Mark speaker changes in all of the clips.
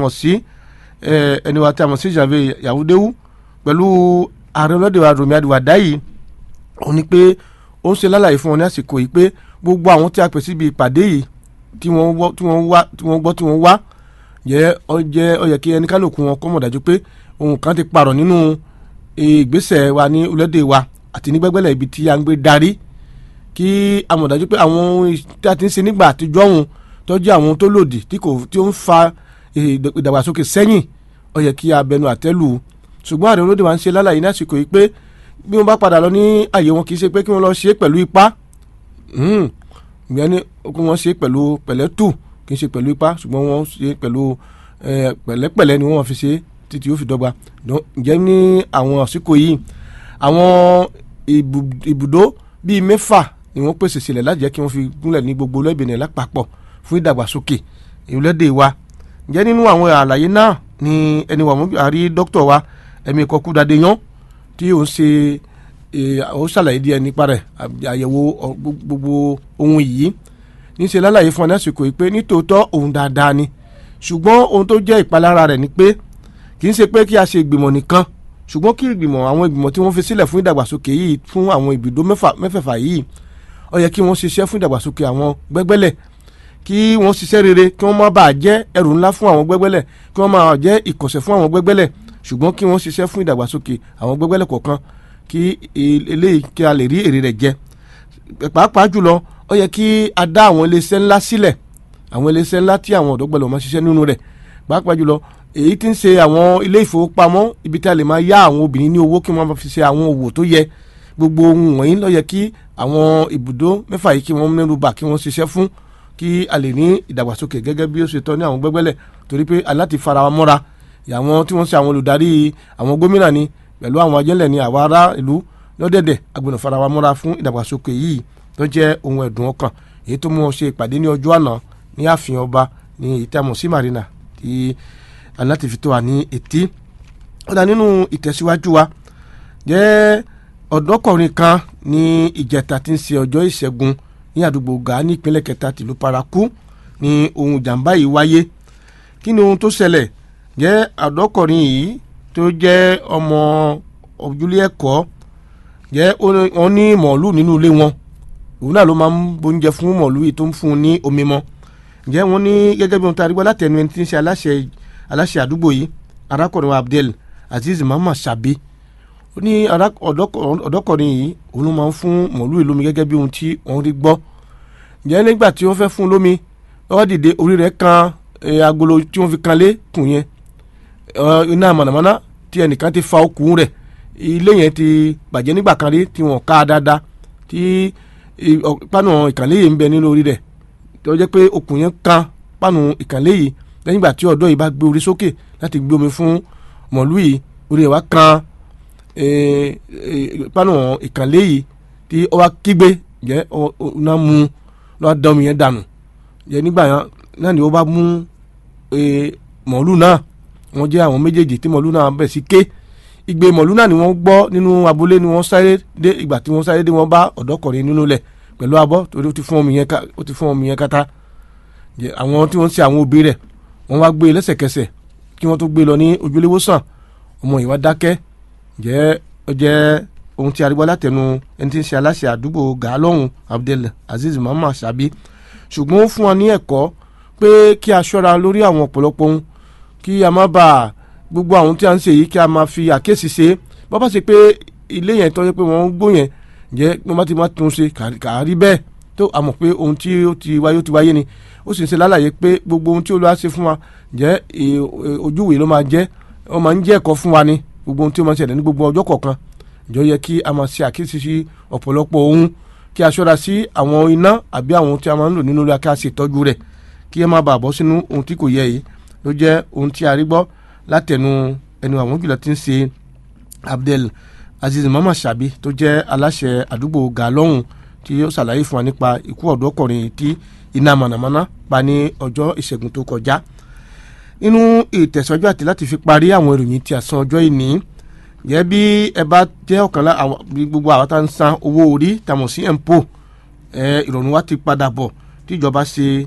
Speaker 1: mọ̀ sí ẹni wa tí a mọ̀ sí Janvier Yahudewu pẹ̀lú ààrẹ ọlọ́dẹ wa Rọ̀mí Àdìwàdá yìí ó ní pé ó ń ṣe lálàyé fún wọn ní àsìkò yìí pé gbogbo àwọn tí a pè síbi ìpàdé yìí tí wọ́n wá tí wọ́n gbọ́ tí wọ́n wá jẹ́ ọ jẹ́ ọ yẹ kí ẹni kálukú wọn kọ́ mọ̀ dájú pé ohun kan ti parọ̀ nínú ìgbésẹ̀ wa ní orílẹ̀-èdè wa àti ní gbẹ́gbẹ́lẹ̀ ibi tí a ń gbé darí kí a mọ̀ dájú pé àwọn ohun tí a ti ń ṣe nígbà àtijọ́ òun tó jẹ́ àwọn tó lòdì tí kò tí ó ń fa ìdàgbàsókè sẹ́yìn ó yẹ kí a bẹnu àtẹ́lù ṣùgbọ́n ààrẹ olóde wa ń ṣe lálàyé ní àsìkò yìí pé bí wọ́n bá padà lọ ní àyè wọn kì í ṣe pé kí wọ́n lọ ṣe é pẹ̀lú ipá ìyẹn ni kí wọ́n ṣe é pẹ̀lú pẹ̀lẹ́tù kì í ṣe pẹ̀lú ipá ṣùgbọ́n wọ́n ṣe é pẹ̀lú pẹ̀lẹ́pẹ̀lẹ́ ni wọ́n fi ṣe títí ó fi dọ́gba ǹjẹ́ ní àwọn àsìkò yìí àwọn ibùdó bíi mẹ́fà ni wọ́n pèsè sílẹ̀ láti jẹ́ kí wọ́n fi gúnlẹ̀ ní gbogbo olóògbé lápapọ̀ fún ìdàgbàsókè ìrúlẹ́dẹ̀ wa ǹjẹ́ nínú àwọn àlàyé náà ni ẹni wà mú àrí dókítà wa ẹ̀mí ìkọkú dade yan tí ó ń ṣe ó ṣàlàyé díẹ̀ nípa rẹ̀ àyẹ̀wò gbogbo ohun yìí ní ṣe lálàyé fún ọ lásìkò yìí pé nítòótọ́ ohun dáadáa ni ṣùgbọ́n ohun tó jẹ́ ìpalára rẹ̀ ni pé kì í ṣe pé kí a ṣe ìgbìmọ̀ nìkan ṣùgbọ́n kí ìgbìmọ̀ àwọn ìgbìmọ̀ tí wọ́n fi sílẹ̀ fún ìdàgbàsókè yìí fún àwọn ibùdó mẹ́fẹ̀ẹ̀fà yìí ó yẹ kí wọ́n ṣiṣẹ́ fún ìdàgbàsókè àwọn gbẹ́gbẹ́lẹ̀ kí wọ́n ṣiṣẹ́ rere kí wọ́n má bàa jẹ́ ẹrù ńlá fún àwọn gbẹ́gbẹ́lẹ̀ kí wọ́n máa jẹ́ ìkọ̀sẹ̀ fún àwọn gbẹ́gbẹ́lẹ̀ ṣùgbọ́n kí wọ́n ṣiṣẹ́ fún ìdàgbàsókè àwọn gbẹ́gbẹ́lẹ̀ kọ̀ọ̀kan kí eléyìí kí a lè rí èrè rẹ̀ jẹ pàápàá jùlọ ó yẹ kí a dá àwọn iléeṣẹ́ ńlá sílẹ̀ àwọn iléeṣẹ́ ńlá tí àwọn ọ̀dọ́ gbọ́dọ̀ máa ṣiṣẹ́ nínú rẹ̀ pàápàá jùlọ èyí tí ń ṣe àwọn ilé ìfowópamọ́ ibi tí a lè máa yá àwọn obìnrin ní owó kí wọ́n fi ṣe àwọn òwò tó yẹ gbogbo ohun wọ̀nyí ló yẹ kí àwọn ibùdó mẹ́fà yìí kí wọ́n mẹ́nu bà kí wọ́n ṣiṣẹ́ fún kí a lè ní ìdàgbàsókè gẹ́gẹ́ bí ó ṣe tọ́ ní àwọn gbẹ́gbẹ́lẹ̀ torí pé aláti fara wa mọ́ra àwọn tí wọ́n ṣe àwọn olùdarí àwọn gómìnà ni pẹ̀lú àwọn ajẹ́lẹ̀ ni àwa ará ìlú lọ́dẹ̀dẹ̀ agbọ̀nà fara wa mọ́ra fún ìdàgbàsókè yìí tó jẹ́ ohun ẹ̀dùn ọkàn èyí tó mú ọ ṣe ìpàdé ní ọjọ́ àná ní ààfin ọba ní ìtàmọ̀ sí marina tí aláti fi tó wa ní etí ó dá nínú ìtẹ̀síwájú wa jẹ́ ọ̀dọ́kùnrin kan ní ìjẹta tí ń ṣe ọjọ́ ìṣẹ́gun ní àdúgbò gàá ní ìpínlẹ̀ kẹta tìlú paraku ní ohun ìjàmbá yìí wáyé kí ni ohun tó ṣẹlẹ̀ jẹ́ ọ̀dọ́kùnrin yìí tó jẹ́ ọmọ ojúlé ẹ̀kọ́ jẹ́ wọ́n ní mọ̀ọ́lù nínú ilé wọn òun náà ló máa ń bóúnjẹ fún mọ̀ọ́lù yìí tó ń fún un ní omi mọ́ jẹ́ wọ́n ní gẹ́gẹ́ bí ohun tá a rí gbọ́ látẹnu ẹni tí ń ṣe aláṣẹ aláṣẹ àdúgbò yìí arákùnrin wa Abdel Aziz Muhammad Sabi ó ní ọ̀dọ́kùnrin yìí òun ló máa ń fún mọ̀ọ́lù yìí lómi gẹ́gẹ́ bí ohun tí wọ́n rí gbọ́ jẹ́ nígbà tí wọ́n fẹ́ fún un lómi lọ́wọ́ dìde orí rẹ̀ kan agolo tí wọ́n fi kan lé kùn yẹn iná mọ̀nàmọ́ná tí ẹnìkan ti fa okùn rẹ̀ ilé yẹn ti bàjẹ́ nígbà kan rí tí wọ́n ká dáadáa tí pánù ìkànlé yìí ń bẹ nínú orí rẹ̀ tó jẹ́ pé okùn yẹn kan pánù ìkànlé yìí lẹ́yìn ìgbà tí ọ̀dọ́ yìí bá gbé orí sókè láti gbé omi fún mọ̀lú yìí orí rẹ̀ wá kan pánù ìkànlé yìí tí ó wá kígbe jẹ́ ọ̀nà mu lọ́wọ́ dá omi yẹn dànù jẹ́ nígbà yẹn náà ni ó bá mú mọ̀lú náà wọ́n jẹ́ àwọn méjèèjì tí mọ̀lú náà bẹ̀ sí ké ìgbé mọ̀lú náà ni wọ́n gbọ́ nínú abúlé ni wọ́n sáré dé ìgbà tí wọ́n sáré dé wọ́n bá ọ̀dọ́kùnrin nínú lẹ̀ pẹ̀lú abọ́ torí ó ti fún omi yẹn ká ó ti fún omi yẹn kátá àwọn tí wọ́n ń ṣe àwọn òbí rẹ̀ wọ́n wá gbé lẹ́sẹ̀kẹsẹ̀ kí wọ́n tó gbé lọ ní ojúléwòsàn ọmọ yìí wá dákẹ́ jẹ́ ó jẹ́ ohun tí arígbọ́ látẹnu ẹni tí ń ṣe aláṣẹ àdúgbò gàálọ́hùn Abdel Aziz Muhammad Sabi ṣùgbọ́n ó fún wọn ní ẹ̀kọ́ pé kí a ṣọ́ra lórí àwọn ọ̀pọ̀lọpọ̀ ohun kí a má bàa gbogbo àwọn tí a ń ṣe yìí kí a máa fi àkíyèsí ṣe bọ́ bá ṣe pé ilé yẹn tọ́jú pé wọ́n ń gbó yẹn jẹ́ wọ́n bá ti máa tún ṣe kàrí bẹ́ẹ̀ tó a mọ̀ pé ohun tí ó ti wáyé ó ti wáyé ni ó sì ń ṣe lálàyé pé gbogbo ohun tí Olúwa ṣe fún wa jẹ́ ojúwèé ló máa jẹ́ ó máa ń jẹ́ ẹ̀kọ́ fún wa ni gbogbo ohun tí ó máa ń ṣẹlẹ̀ ní gbogbo ọjọ́ kọ̀ọ̀kan ìjọ yẹ kí a máa ṣe àkíyèsí sí ọ̀pọ̀lọpọ̀ ohun kí a ṣọ́ra sí àwọn iná àbí àwọn tí a máa ń lò nínú ilé kí a ṣe ìtọ́jú rẹ̀ kí ẹ má bàa bọ́ sínú ohun tí kò yẹ yìí ló jẹ́ ohun tí a rí gbọ́ látẹnu ẹnu àwọn jùlọ tí ń ṣe Abdel Aziz Muhammad Sabi tó jẹ́ aláṣẹ àdúgbò gàlọ́hùn tí ó ṣàlàyé fún wa nípa ikú ọ̀dọ́kùnrin tí iná mànàmáná pa ní ọjọ́ ìṣẹ́gun tó kọjá nínú ìtẹ̀sọ́jọ́ àti láti fi parí àwọn ìròyìn tí a san ọjọ́ ìní yẹ bí ẹ bá jẹ́ ọ̀kan lá gbogbo àwọn tá ń san owó orí tàmọ̀ sí empo ìrọ̀rùn wa ti padà bọ̀ tí ìjọba ṣe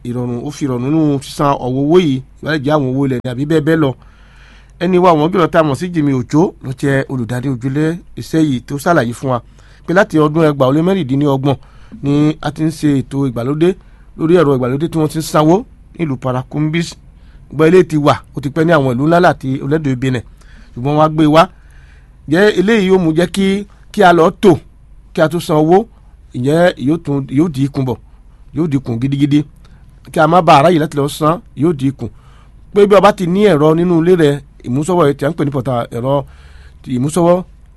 Speaker 1: ìrọ̀rùn ó fi ìrọ̀rùn nínú sísan ọ̀wọ́ owó yìí ìwádìí jẹ́ àwọn owó ilẹ̀ ní àbí bẹ́ẹ̀ bẹ́ẹ̀ lọ ẹni wa àwọn gbìyànjú tá a mọ̀ sí Jimmy Òjó ló jẹ́ olùdarí ojúlé iṣẹ́ yìí tó ṣàlàyé fún wa pé láti ọdún ẹgbàá ó lé mẹ́rìndínlọ́gbọ̀n ni a ti ń ṣe ètò ìgbàlódé lórí ẹ̀rọ ìgbàlódé tí wọ́n ti ń sanwó nílùú Paracombis gbọ́ ilé ti wà ó ti pẹ́ ní àwọn ìlú ńlá láti orílẹ̀-èdè Benin ṣùgbọ́n wọ́n á gbé wá jẹ́ eléyìí yóò mú jẹ́ kí kí a lọ tò kí a tó san owó ìyẹn yóò tún yóò di ikùn bọ̀ yóò di ikùn gidigidi kí a má ba aráyè láti lọ san yóò di ikùn pé bí o bá ti ní ẹ̀rọ nínú ilé rẹ ìmúsọ̀wọ́ tí a ń pè ní pọ̀tà ẹ̀rọ ìmúsọ̀wọ́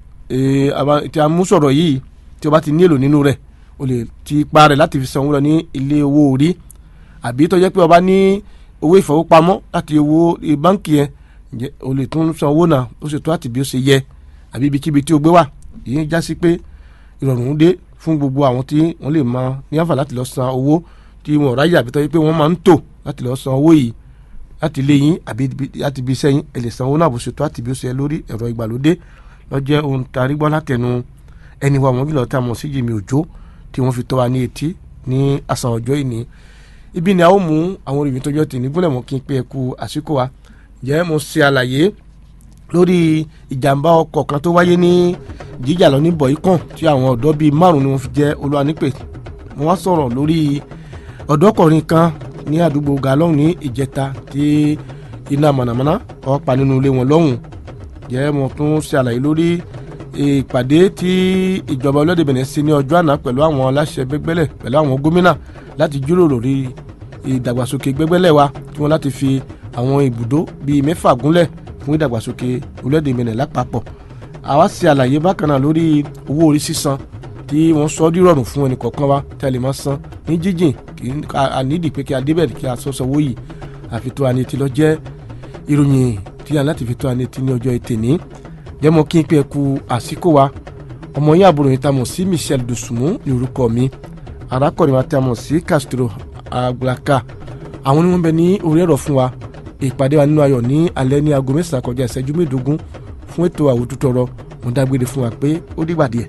Speaker 1: tí a mú sọ̀rọ̀ yìí tí o bá ti ní èlò nínú rẹ̀ o lè ti pa rẹ̀ láti fi san owó lọ ní ilé owó orí àbí tó jẹ́ pé o bá ní owó ìfowópamọ́ láti owó báńkì yẹn o lè tún san owó náà ó sì tó àti bí ó ṣe yẹ àbí ibikíbi tí o gbé wà èyí já sí pé ìrọ̀rùn dé fún gbogbo àwọn tí wọ́n lè máa ní àǹfà láti lọ san owó tí wọn ò ráyè àbí tó jẹ́ pé wọ́n máa ń tò láti lọ san owó yìí láti lé yín àbí láti bí sẹ́yìn ẹ lè san owó náà bó ṣe tó àti bí ó ṣe lórí ẹ̀rọ ìgbàlódé lọ́jẹ́ ohun tarí gbọ́ látẹnu ẹni wa wọ́n bí lọ́ọ́ tá a mọ̀ sí Jimmy Òjó tí wọ́n fi tọ́ wa ní etí ní àṣà ọjọ́ ìní ibi ni a ó mú àwọn olùyìn tó jọ tì ní gúnlẹ̀ mọ́ kí n pé ẹ kú àsìkò wa jẹ́ mo ṣe àlàyé lórí ìjàmbá ọkọ̀ kan tó wáyé ní jíjà lọ ní bọ̀ìkàn tí àwọn ọ̀dọ́ bíi márùn ni wọ́n fi jẹ́ olúwa nípè mo wá sọ̀rọ̀ lórí ọ̀dọ́kùnrin kan ní àdúgbò galọ́hùn ní ìjẹta tí iná mànàmáná ó pa nínú ilé wọn lọ́hùn jẹ́ mo tún ṣe àlàyé lórí ìpàdé tí ìjọba olóde Benin ṣe ní ọjọ́ àná pẹ̀lú àwọn aláṣẹ gbẹgbẹ́lẹ̀ pẹ̀lú àwọn gómìnà láti jíròrò lórí ìdàgbàsókè gbẹgbẹ́lẹ̀ wa tí wọ́n láti fi àwọn ibùdó bíi mẹ́fà gúnlẹ̀ fún ìdàgbàsókè olóde Benin lápapọ̀ àwa ṣe àlàyé bákan náà lórí owó orí sísan tí wọ́n sọ dírọ̀rùn fún ẹnì kọ̀ọ̀kan wa tí a lè máa san ní jíjìn kì í ànídìí pé kí a débẹ̀ kí a sọ sanwó yìí àfi tó àní ti lọ jẹ́ ìròyìn tí a láti fi tó àní ti ní ọjọ́ ètè ní jẹ́mọ́ kí n pé ku àsìkò wa ọmọ yín àbúrò yìí ta mọ̀ sí Michel Dosunmu ní orúkọ mi arákùnrin wa ta mọ̀ sí Castro Agbaka àwọn ni wọ́n bẹ ní orí ẹ̀rọ fún wa ìpàdé wa nínú ayọ̀ ní alẹ́ ní aago mẹ́sàn-án kọjá ìṣẹ́jú mẹ́ẹ̀ẹ́dógún fún ètò àwòtútọrọ mo dágbére fún wa pé ó dìgbà díẹ̀.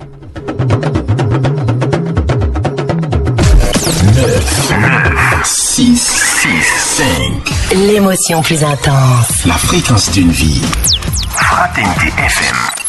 Speaker 2: Six, six, cinq.
Speaker 3: L'émotion plus intense.
Speaker 2: La fréquence d'une vie.
Speaker 4: Fraternité FM.